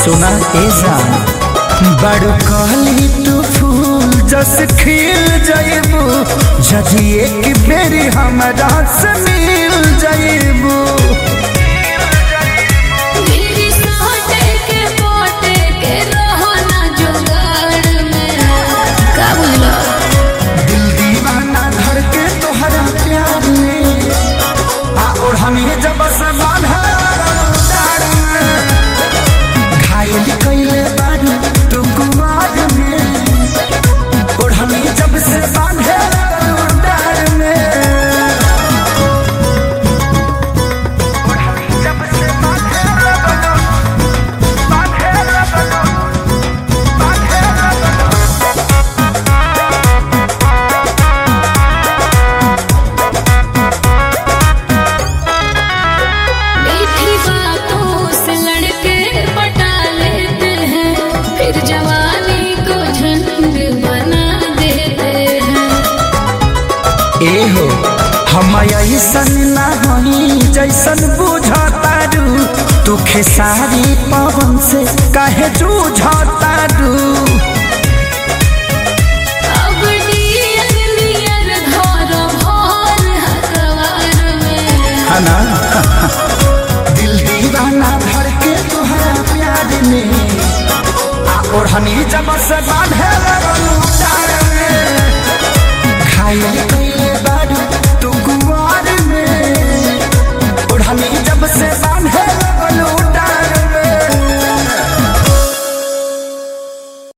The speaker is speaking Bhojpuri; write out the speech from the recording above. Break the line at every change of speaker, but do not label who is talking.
सुना ए जान बड़ कहली तू फूल जस खिल जाइबू जदि एक बेरी हमरा से मिल जाइबू
मेरी सोटे के पोटे के रहो ना जुगाड़ में का बोलो
दिल दीवाना धर के तोहरा प्यार में आ और हमें जब से बांधा डार में घायल कइले बारू तू कुमार में और हमें जब से बांधे डार में और हमें जब से बांधे
मीठी बातों से लड़के पटा लेते हैं फिर जवानी को झंड बना देते हैं
ए हो हम ऐसन ना हई जैसन बुझतारू तू खेसारी पवन से काहे जूझतारू
अब डियर नियर घर भर हकवार में
हना दिल दीवाना भर के तोहरा प्यार में आ ओढ़नी जब से बांधे लगलू डार में खाइल